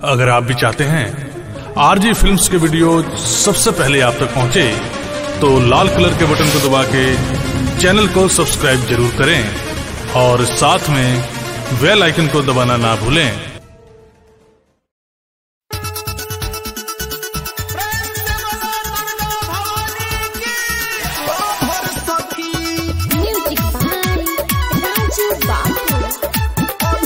अगर आप भी चाहते हैं आरजी फिल्म्स के वीडियो सबसे पहले आप तक पहुंचे तो लाल कलर के बटन को दबा के चैनल को सब्सक्राइब जरूर करें और साथ में बेल आइकन को दबाना ना भूलें Music by Raju Babu.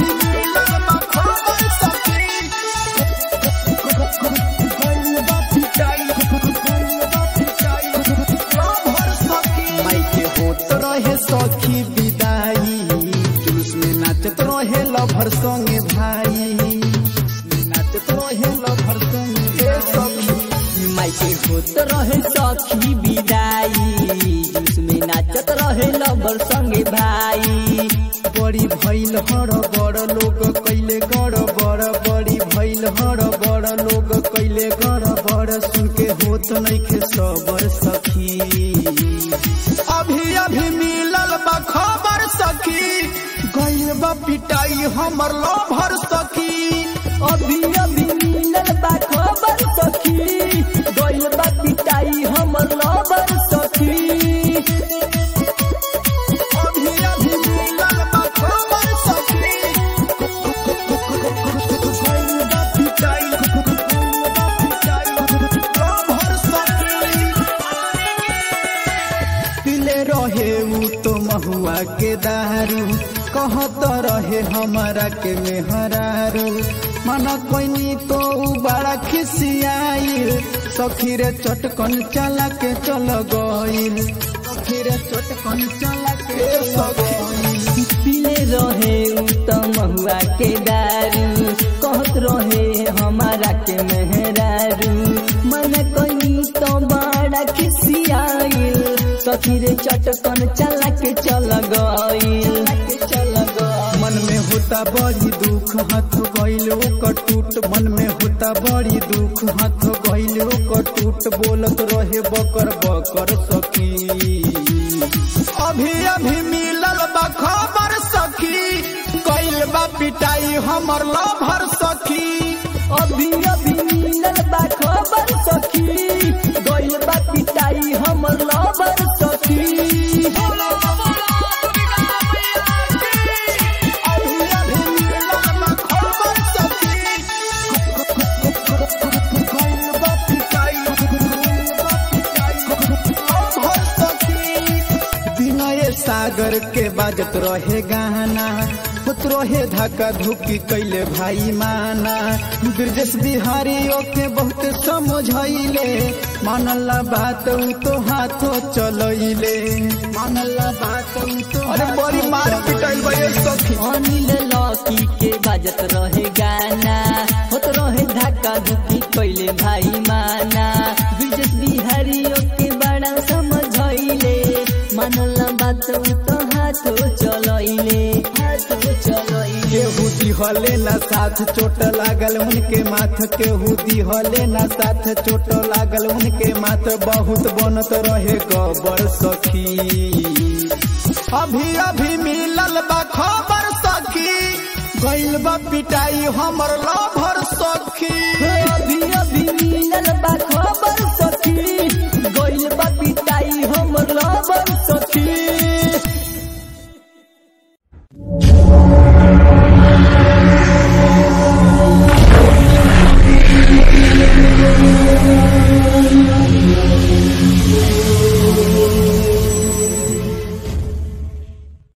माइके होत रहे सखी विदाई जुलूस में नाचत रहे लभर संगे भाई नाचत रहे लभर संगे सखी माइके होत रहे सखी विदाई जिसमें नाचत रहे लबर संगे भाई बड़ी भइल हर बड़ लोग कैले गड़ बड़ बड़ी भइल हर बड़ लोग कैले गड़ बड़ सुन के होत नइखे सबर सखी अभी अभी मिलल बा खबर सखी गइल बा पिटाई हमर लभर सखी अभी अभी मिलल बा खबर सखी गइल बा पिटाई हमर लबर सखी अभी अभी मिलल बा खबर सखी गइल बा पिटाई गइल बा पिटाई लभर सखी पीले रहे ऊ तो महुआ के दारू कहत रहे हमारा के मेहरारू मन कोइनी तो ऊ बड़ा खिसियाइल सखी रे चटकन चला के चल गइल सखी रे चटकन चला के चल गइल पीले रहे उ त महुआ के दारू कहत रहे हमारा के मेहरारू मन कहीं तो बड़ा खिसियाइल सखी रे चटकन चला के चल गइल चल गइल मन में होता बड़ी दुख हाथ गइल ओकर टूट मन में होता बड़ी दुख हाथ गइल ओकर टूट बोलत रहे बकर बकर सखी अभी अभी मिलल बा खबर सखी गइल बा पिटाई हमर लभर सखी अभी अभी मिलल बा खबर सखी गइल बा पिटाई हमर लबर सखी अभी अभी मिलल बा खबर सखी गइल बा पिटाई गइल बा पिटाई लभर सखी विनय सागर के बाजत रहे गाना होत रहे धक्का धुकी कैले भाई माना ब्रजेश बिहारी ओके बहुत समझैले मानला बात ऊ तो हाथो चलैले मानला बात ऊ तो अरे बड़ी मार पिटाइल बा ये सखी अनिल लकी के बाजत रहे गाना होत रहे धक्का धुकी कैले भाई माना ब्रिजेश बिहारियों के बड़ा समझैले मानल बात उ तो हाथो चलैले हाथो चलैले केहू दिहले ना साथ चोट लागल उनके माथ केहू दिहले ना साथ चोट लागल उनके माथ बहुत बनत रहे गबर सखी अभी अभी मिलल बा खबर सखी गइल बा पिटाई हमर लभर सखी